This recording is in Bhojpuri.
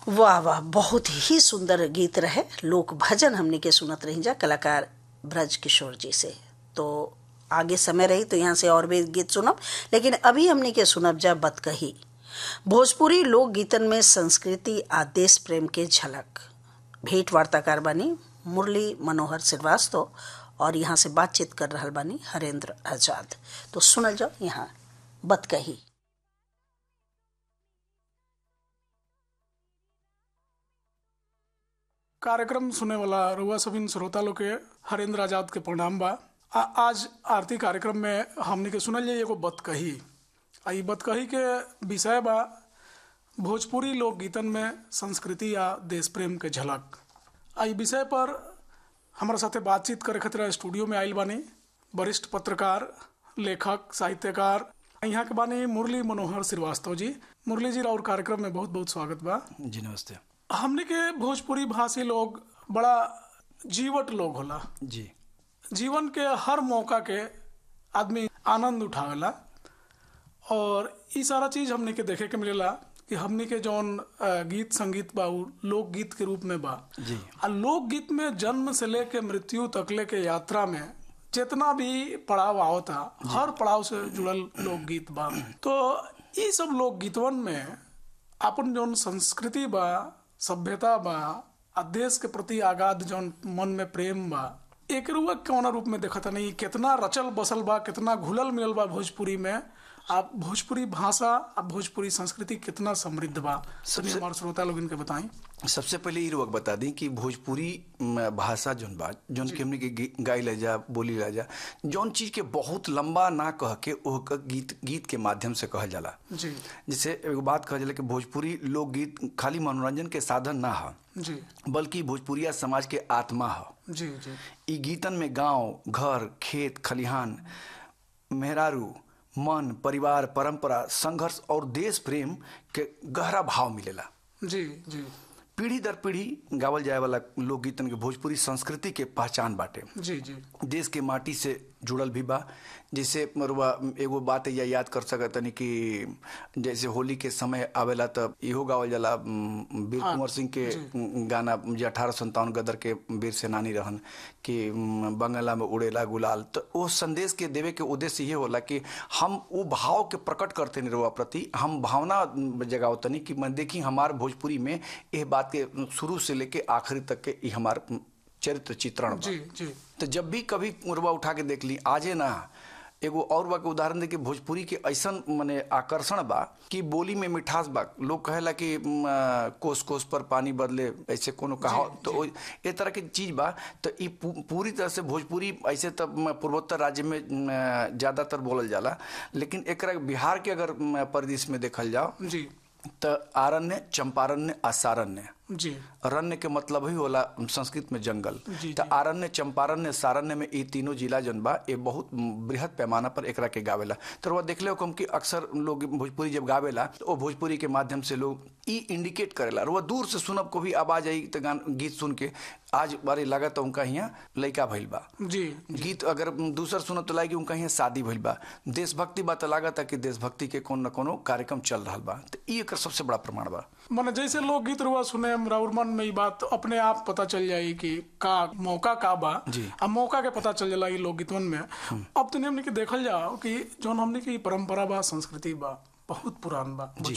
वाह वाह बहुत ही सुंदर गीत रहे लोक भजन हमने के सुनत रही जा कलाकार ब्रज किशोर जी से तो आगे समय रही तो यहाँ से और भी गीत सुनब लेकिन अभी हमने के सुनब जा बतकही भोजपुरी लोक गीतन में संस्कृति आ देश प्रेम के झलक भेंट वार्ताकार बानी मुरली मनोहर श्रीवास्तव और यहाँ से बातचीत कर रहा बानी हरेंद्र आजाद तो सुनल जाओ यहाँ बतकही कार्यक्रम सुने वाला रुआ सबिन श्रोता लोग के हरेंद्र आजाद के प्रणाम बा आ, आज आरती कार्यक्रम में हमने के सुनल जाइए एगो बतकही आ ई बतकही के विषय बा भोजपुरी लोक गीतन में संस्कृति या देश प्रेम के झलक आ ई विषय पर हमारे साथे बातचीत करे खातिर स्टूडियो में आयल बानी वरिष्ठ पत्रकार लेखक साहित्यकार यहाँ के बानी मुरली मनोहर श्रीवास्तव जी मुरली जी और कार्यक्रम में बहुत बहुत स्वागत बा जी नमस्ते हमने के भोजपुरी भाषी लोग बड़ा जीवट लोग होला जी जीवन के हर मौका के आदमी आनंद उठावेला और ई सारा चीज हमने के देखे के मिलेला कि हमने के जौन अ, गीत संगीत बा उ लोकगीत के रूप में बा जी। आ लोकगीत में जन्म से लेके मृत्यु तकले के यात्रा में जितना भी पड़ाव आवता हर पड़ाव से जुड़ल लोकगीत बा तो ई सब लोकगीतवन में अपन जौन संस्कृति बा सभ्यता बा आ देश के प्रति आगाध जौन मन में प्रेम बा एक रुआ कौना रूप में देखता नहीं कितना रचल बसल बा कितना घुलल मिलल बा भोजपुरी में आ भोजपुरी भाषा आ भोजपुरी संस्कृति कितना समृद्ध बा सभी हमारे श्रोता लोग इनके बताएं सबसे पहले ई रुक बता दी कि भोजपुरी म, भाषा जोन बा जोन के हमने के गी- गाई ला जा बोली ला जा जौन चीज के बहुत लंबा ना कह के ओह के गीत गीत के माध्यम से कहल जाला जी जैसे एगो बात कहल जाला कि भोजपुरी लोकगीत खाली मनोरंजन के साधन ना ह जी बल्कि भोजपुरिया समाज के आत्मा ह जी जी ई गीतन में गांव घर खेत खलिहान मेहरारू मन परिवार परंपरा संघर्ष और देश प्रेम के गहरा भाव मिलेला जी जी पीढ़ी दर पीढ़ी गावल जाए वाला लोकगीतन के भोजपुरी संस्कृति के पहचान बाटे जी जी देश के माटी से जुड़ल भी बा जैसे मरुआ एगो बात या याद कर सकतनी कि जैसे होली के समय आवेला तब इहो गावल जाला उम, वीर कुंवर सिंह के गाना जे अठारह संतावन गदर के वीर सेनानी रहन कि उम, बंगला में उड़ेला गुलाल तो वो संदेश के देवे के उद्देश्य ये होला कि हम वो भाव के प्रकट करते निरवा प्रति हम भावना जगावतनी कि मैं देखी हमार भोजपुरी में यह बात के शुरू से लेके आखिरी तक के ई हमार चरित्र चित्रण बा। जी जी तो जब भी कभी मुरबा उठा के देख ली आजे ना एगो और बा के उदाहरण दे कि भोजपुरी के ऐसन मने आकर्षण बा कि बोली में मिठास बा लोग कहेला कि म, आ, कोस कोस पर पानी बदले ऐसे कोनो कहा तो ओ- ए तरह के चीज बा तो ई पू- पूरी तरह से भोजपुरी ऐसे तो म, पूर्वोत्तर राज्य में म, ज्यादातर बोलल जाला लेकिन एकरा बिहार के अगर म, परिदृश्य में देखल जाओ जी तो आरण्य चंपारण्य आसारण्य जी अरण्य के मतलब ही होला संस्कृत में जंगल जी, तो आरण्य चंपारण्य सारण्य में ये तीनों जिला जन बा ये बहुत बृहद पैमाना पर एकरा के गावेला तो वह देखले हो कि अक्सर लोग भोजपुरी जब गावेला तो वो भोजपुरी के माध्यम से लोग ई इंडिकेट करेला और वह दूर से सुनब को भी आवाज आई तो गान गीत सुन के आज बारे लगा तो उनका यहाँ लड़का भइल बा जी गीत अगर दूसर सुनत तो लागी उनका यहाँ शादी भइल बा देशभक्ति बा तो लागत कि देशभक्ति के कोनो न कोनो कार्यक्रम चल रहा बा तो ई एकर सबसे बड़ा प्रमाण बा माने जैसे लोग गीत रुआ सुने राउर मन में ई बात अपने आप पता चल जाई कि का मौका का बा जी। अब मौका के पता चल जाला ई लोक गीतवन में अब तो हमने के देखल जाओ कि जौन हमने की परंपरा बा संस्कृति बा बहुत पुरान बा